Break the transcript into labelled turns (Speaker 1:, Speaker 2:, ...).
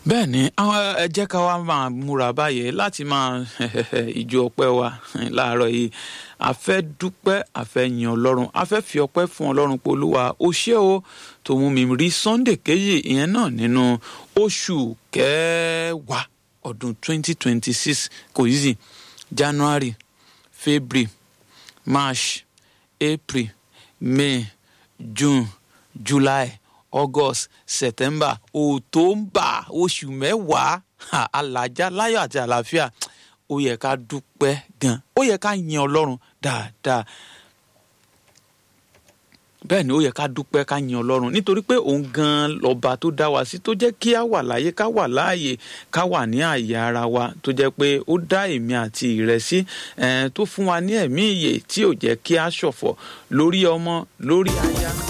Speaker 1: bẹ́ẹ̀ ni àwọn ẹ jẹ́ ká wá máa múra báyìí láti máa ìjọ ọpẹ́ wa láàárọ̀ yìí a fẹ́ dúpẹ́ a fẹ́ yin ọlọ́run a fẹ́ fi ọpẹ́ fún ọlọ́run pé olúwa ó ṣé o tó mú mi rí sunday kejì ìyẹn náà nínú oṣù kẹwàá ọdún 2026 kò yí sí january february march april may june july august september october oṣù mẹ́wàá alájà láyọ̀ àti àlàáfíà ó yẹ ká dúpẹ́ gan ó yẹ ká yin ọlọ́run dáadáa bẹ́ẹ̀ ni ó yẹ ká dúpẹ́ ká yin ọlọ́run nítorí pé òun gan lọ́ba tó dá wa sí tó jẹ́ kí á wà láyé ká wà láàyè ká wà ní àyè ara wa tó jẹ́ pé ó dá èmi àti ìrẹ sí tó fún wa ní ẹ̀mí ìyè tí ò jẹ́ kí á ṣọ̀fọ̀ lórí ọmọ lórí aya